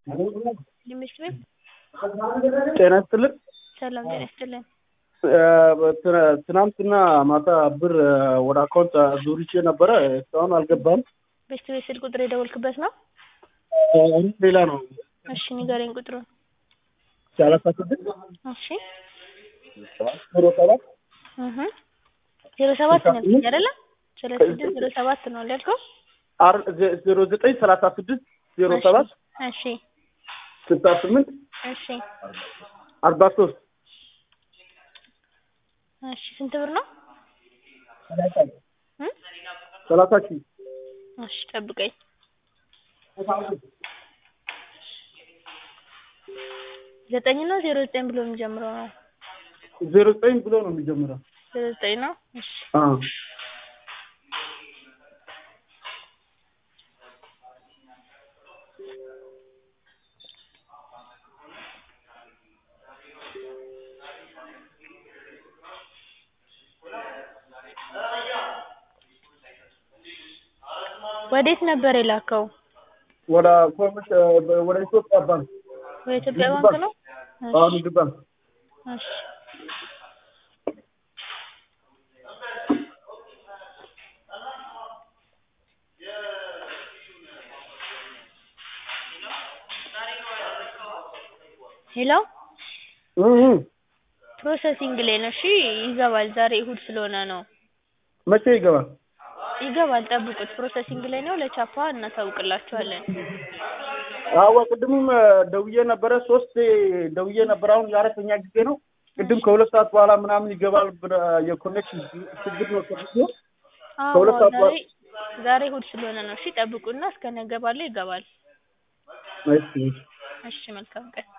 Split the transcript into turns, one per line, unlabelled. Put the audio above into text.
ሊመች ቤት
ጤና ይስጥልን።
ሰላም ጤና ይስጥልን።
ት- ትናንትና ማታ ብር ወደ አካውንት አዙርቼ ነበረ እስካሁን አልገባም።
ቤስት ቤት ስልክ ቁጥር የደወልክበት ነው?
አሁን ሌላ ነው።
እሺ ንገረኝ ቁጥሩን።
ሰላሳ ስድስት
እሺ
ዜሮ ሰባት
እህ ዜሮ ሰባት ነው ያልከኝ አይደለ? ሰላሳ ስድስት ዜሮ ሰባት ነው ያልከው?
አር- ዜ- ዜሮ ዘጠኝ ሰላሳ ስድስት ዜሮ ሰባት
እሺ
ስልሳ ስምንት
እሺ
አርባ ሶስት
እሺ ስንት ብር ነው? እ
ሰላሳ ሺህ
እሺ ጠብቀኝ። ዘጠኝ ነው ዜሮ ዘጠኝ ብሎ የሚጀምረው ነው?
ዜሮ ዘጠኝ ብሎ ነው የሚጀምረው።
ዜሮ ዘጠኝ ነው። እሺ
አዎ
ወዴት ነበር የላከው?
ወደ ኮሚሽ ወደ ኢትዮጵያ ባንክ
ወደ ኢትዮጵያ ባንክ ነው?
አዎ
እሺ
ንግድ ባንክ
እሺ ሄሎ
እ እ
ፕሮሰሲንግ ላይ ነው። እሺ ይገባል። ዛሬ እሁድ ስለሆነ ነው።
መቼ ይገባል?
ይገባል። ጠብቁት። ፕሮሰሲንግ ላይ ነው። ለቻፓ እናሳውቅላችኋለን።
አዎ ቅድምም ደውዬ ነበረ ሶስት ደውዬ ነበረ። አሁን የአራተኛ ጊዜ ነው። ቅድም ከሁለት ሰዓት በኋላ ምናምን ይገባል ብለ የኮኔክሽን ችግር ነው ተብሎ
አዎ
ከሁለት ሰዓት
ዛሬ ዛሬ እሁድ ስለሆነ ነው። እሺ ጠብቁና እስከ ነገ ባለው ይገባል።
እሺ
እሺ መልካም ቀን።